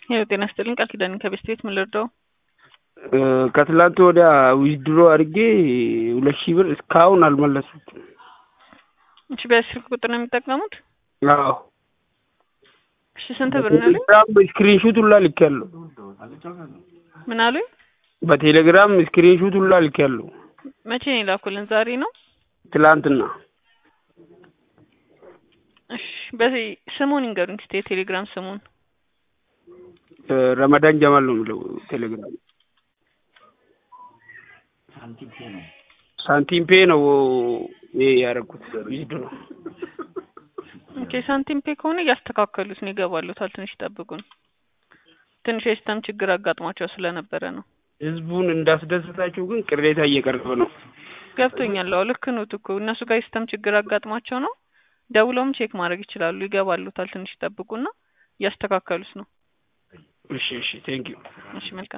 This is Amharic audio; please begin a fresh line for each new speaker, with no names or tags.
ይኸው ጤና ይስጥልኝ ቃል ኪዳን ከቤስት ቤት ምን ልርዳው?
ከትላንት ወዲያ ዊዝድሮ አድርጌ ሁለት ሺህ ብር እስካሁን አልመለሱትም።
እሺ በዚህ ስልክ ቁጥር ነው የሚጠቀሙት?
አዎ
እሺ ስንት ብር ነው ያሉኝ?
በቴሌግራም ስክሪንሹት ሁላ ልኬያለሁ።
ምን አሉኝ?
በቴሌግራም ስክሪንሹት ሁላ ልኬያለሁ።
መቼ ነው የላኩልን? ዛሬ ነው?
ትላንትና
እሺ በዚህ ስሙን ይንገሩኝ እስኪ የቴሌግራም ስሙን።
ረመዳን ጀማል ነው የሚለው ቴሌግራም። ሳንቲም ፔ ነው ይሄ ያደረኩት ዊዝድሮ ነው።
ኦኬ ሳንቲም ፔ ከሆነ እያስተካከሉት ነው ይገባሉታል። ትንሽ ይጠብቁን። ትንሽ የሲስተም ችግር አጋጥሟቸው ስለነበረ ነው።
ህዝቡን እንዳስደሰታቸው ግን ቅሬታ እየቀረበ ነው።
ገብቶኛል። አዎ ልክ ኖት እኮ እነሱ ጋር የሲስተም ችግር አጋጥሟቸው ነው። ደውለውም ቼክ ማድረግ ይችላሉ። ይገባሉታል። ትንሽ ይጠብቁና እያስተካከሉት ነው።
እሺ እሺ ቴንክ ዩ
እሺ መልካም